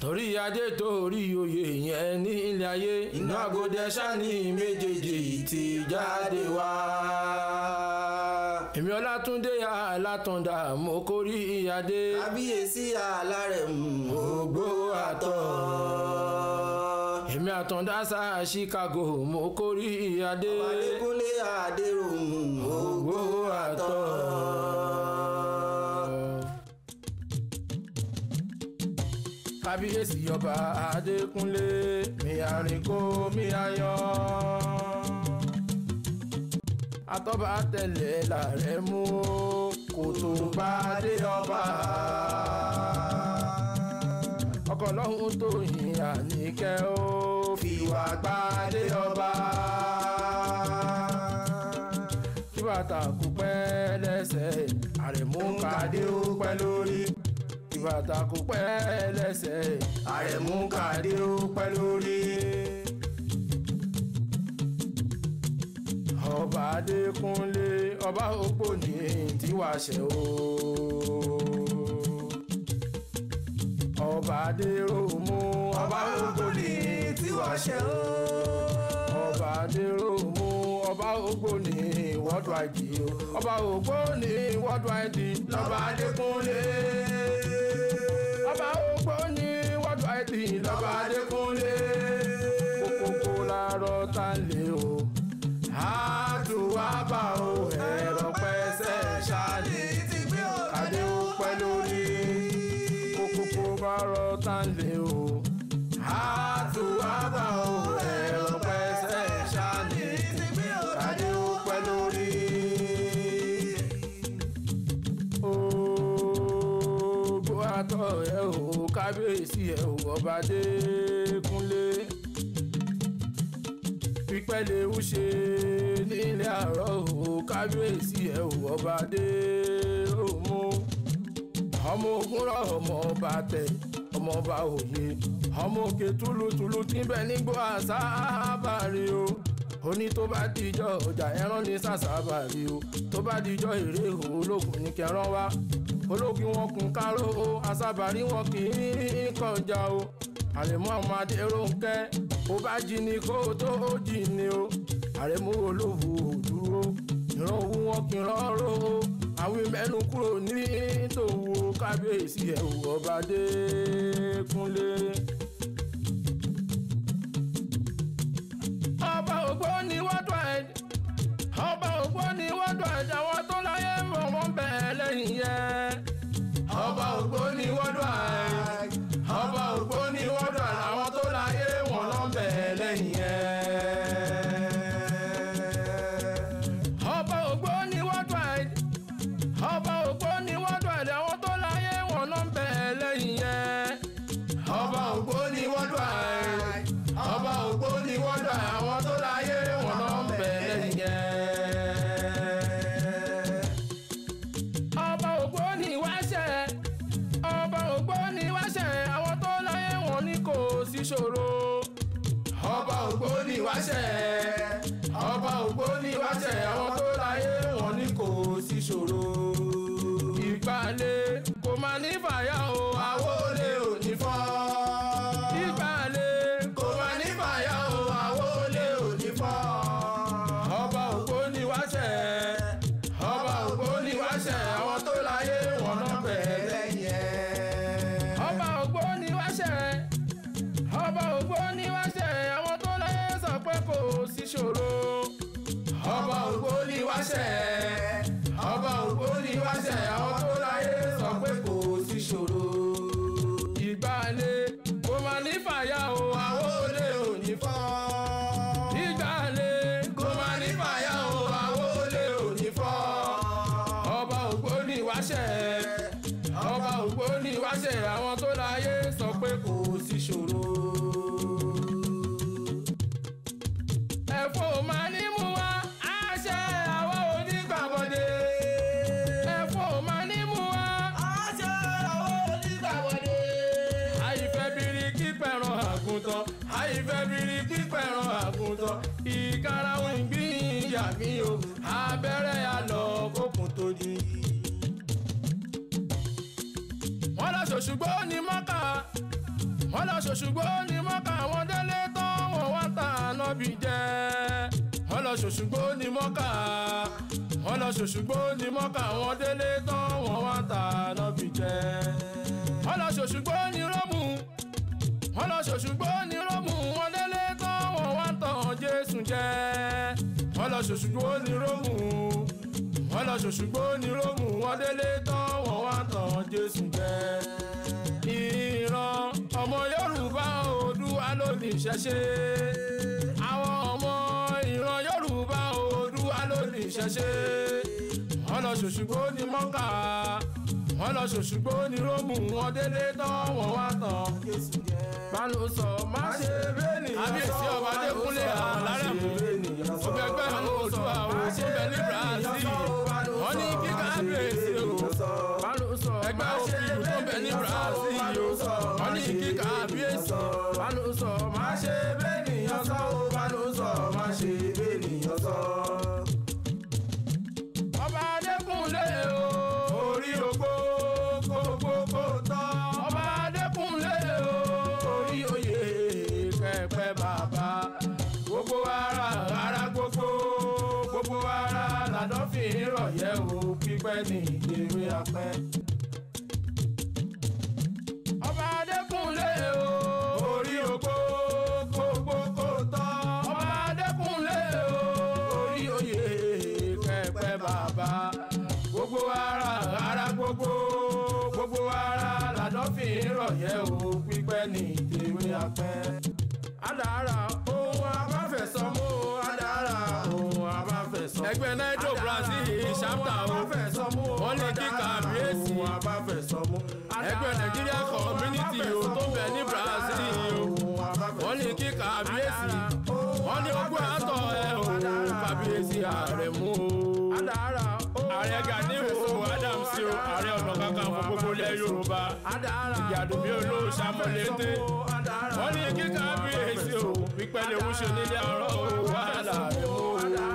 torí adé torí oyè yẹn ní ilé ayé inú àgọ́dẹ sani méjèèjì ti jáde wá. èmi ọlátúndé alátúndà mo kórí adé. kábíyèsí alárẹ̀ ògbó àtọ̀. èmi àtọ̀ndá sá chicago mo kórí adé. Adékúnlé Adéròmù ògbó àtọ̀. kábíyèsí ọba adékúnlé mi àrìnkó mi ayọ̀ atọ́ba tẹ̀lé làrẹ̀ mú kò tó bá dé ọba ọkọ̀ lọ́hún tó yin àníkẹ́ ó fìwà gbádé ọba kí bàtà kú pẹ́ lẹ́sẹ̀ àrẹ̀mú kàdé ó pẹ́ lórí bàtà kò pẹ́ lẹ́sẹ̀ àrẹ̀mú kàdé ó pẹ́ lórí. ọba adékúnlé ọba òpó ní tiwàṣẹ o. ọba adéròmú ọba òpó ní tiwàṣẹ o. ọba adéròmú ọba ògbó ní wọ́dù àìdí o. ọba ògbó ní wọ́dù àìdí lọ́ba adékúnlé ọba ògbó ní wọ́dù àìdí lọ́ba adékúnlé kókókó làárọ̀ tá ń lé o àtúwábà o ẹ̀rọ pẹ́sẹ̀ ṣáàlì kàdé ó pẹ́ lórí kókókó bá rọ tá ń lé o àtúwábà o ẹ̀rọ pẹ́sẹ̀ ṣáàlì kàdé ó pẹ́ lórí. Ògo àtọ̀ ẹ̀ o kábíyèsí ẹ̀ o ọba Adékúnlé pípẹ́ lè ń ṣe nílé àárọ̀ o kábíyèsí ẹ̀ o ọba Adéròmú ọmọ ogun rọ ọmọ ọba tẹ ọmọ ọba òye ọmọ òkè túlùtùlù tí ń bẹ nígbó àsábàárì o oní tó bá dijọ́ ọjà ẹran ní sàsábàárì o tó bá dijọ́ èrè ológun ní kẹran wá ológun wọn kún káró o àsábàárì wọn kì í kọjá o àrẹ̀mú àwọn adéròǹkẹ́ ó bá jí ni kó tó jí ni o àrẹ̀mú olówó dúró ìran owó wọn kì í rọrọ o àwọn mẹ́nu kúrò ní tòwó kábíyèsí ẹ̀ ò ọba Adékúnlé. ọba ògbóni worldwide ọba ògbóni worldwide àwọn tó láyé mọ̀ wọ́n bẹ̀ẹ́ lẹ́yìn yẹn ọba ògbóni worldwide ọba ògbóni worldwide àwọn tó láyé wọn lọ bẹ̀ẹ́ lẹ́yìn yẹn ọba ògbóni worldwide ọba ògbóni worldwide àwọn tó láyé wọn lọ bẹ̀ẹ́ lẹ́yìn yẹn ọba ògbóni worldwide ọba ògbóni worldwide àwọn tó láyé wọn lọ bẹ̀ẹ́ lẹ́yìn yẹn ọba ògbóni wáṣẹ ọba ògbóni wáṣẹ àwọn tó láyé wọn ní kò sí ṣòro ọba ògbóni wáṣẹ ọba ògbóni wáṣẹ àwọn tó láyé wọn ní kò sí ṣòro ìgbàlẹ̀ kò máa ní fàyà o àwo lè ò ní fọ́ ìgbàlẹ̀ kò máa ní fàyà o àwo lè ò ní fọ́ ọba ògbóni wáṣẹ ọba ògbóni wáṣẹ àwọn tó láyé wọn náà bẹ̀ẹ́ lẹ́yìn ẹ̀. ọba ògbóni wáṣẹ ọba ògbóni wáṣẹ àwọn tó láyé sọ pé kò sí ṣòro. ọba ògbóni wáṣẹ ọba ògbóni wáṣẹ àwọn tó láyé sọ pé kò sí ṣòro. ìgbàlẹ̀ kò máa ní fàyà o àwọn olè ò ní fọ́. ìgbàlẹ̀ kò máa ní fàyà o àwọn olè ò ní fọ́. ọba ògbóni wáṣẹ ọba ògbóni wáṣẹ àwọn tó láyé sọ pé kò sí ṣòro. ẹ̀fọ́ máa ní mú wa àṣẹ àwa onígbàgbọ́dé. ẹ̀fọ́ máa ní mú wa àṣẹ àwa onígbàgbọ́dé. àìfẹ́ bírí kípẹ̀ràn àgùntàn àìfẹ́ bírí kípẹ̀ràn àgùntàn ìkarahun ìgbìyà mi o abẹ́rẹ́ àlọ́ kókun tó di. wọ́n lọ ṣòṣùgbọ́ ní mọ́kà wọ́n lọ ṣòṣùgbó ní mọ́kà àwọn délé tán wọ́n wá ta ànábì jẹ́ wọ́n lọ ṣòṣùgbó ní mọ́kà wọ́n lọ ṣòṣùgbó ní mọ́kà àwọn délé tán wọ́n wá ta ànábì jẹ́ wọ́n lọ ṣòṣùgbó ní rómù wọ́n lọ ṣòṣùgbó ní rómù wọ́n délé tán wọ́n wá tàn jésù jẹ́ wọ́n lọ ṣòṣùgbó ní rómù wọ́n lọ ṣòṣùgbó ní rómù wọ́n délé tán wọ́n wá tàn jésù jẹ́ ìran ọmọ yorùbá oòdùà ló ní ìṣẹ̀ṣe àwọn ọmọ ìran yorùbá oòdùà ló ní ìṣẹ̀ṣe wọ́n lọ ṣòṣùgbó ní mọ́kà wọ́n lọ ṣòṣùgbó ní rómù wọ́n délé tán wọ́n wá tàn Jésù jẹ́. bánu sọ má ṣe bẹ́ẹ̀ni kábíyèsí ọba adékúnlé alárẹ̀mú ọgbẹgbẹ́ àwọn oòdùà òṣùbẹ̀ ní brazil wọ́n ní kí kábíyèsí o bánu sọ ẹgbẹ́ òfin tó bẹ̀ ní brazil o wọ́n ní kí kábíyèsí bánu sọ má ṣe bẹ́ẹ̀ni sọ ó bánú sọ má ṣe bẹ́ẹ̀nìyàn sọ. ọba adékúnlé o orí ogbó gbogbo kò tán ọba adékúnlé o orí oyè kẹpẹ bàbá gbogbo ara ara gbogbo gbogbo ara làdọ́fìn rọ̀yẹ́ o pípẹ́ ní ìdèrè apẹ́. ọba adékúnlé o orí ogbó gbogbo kò tán ọba adékúnlé o orí oyè kẹpẹ bàbá gbogbo ara ara gbogbo gbogbo ara làdọ́fìn rọ̀yẹ́ o pípẹ́ ní ìdèrè apẹ́. Adára ohun abáfẹ̀sọ́mú adára ohun abáfẹ̀sọ́mú. Ẹgbẹ́ Naido Brazil ṣáptà o. Wọ́n lè kí kàbíyèsí. abáfẹ̀sọ́mú. Ẹgbẹ́ Nigeria Community o tó bẹ̀ ní Brazil o. Wọ́n lè kí kàbíyèsí. Wọ́n ní ogún àtọ̀ ẹ̀ o. Kàbíyèsí ààrẹ mú o. Ààrẹ Gani o Adams o. Ààrẹ Ọ̀nà Kakanfò gbogbo ilẹ̀ Yorùbá. Ìyàdùnmí olóòṣà mọ̀lété. Wọ́n ní kí kábíyèsí o. Pípẹ́ lè ń ṣe nílé ọ̀rọ̀ o. Wàhálà rẹ̀ mú o.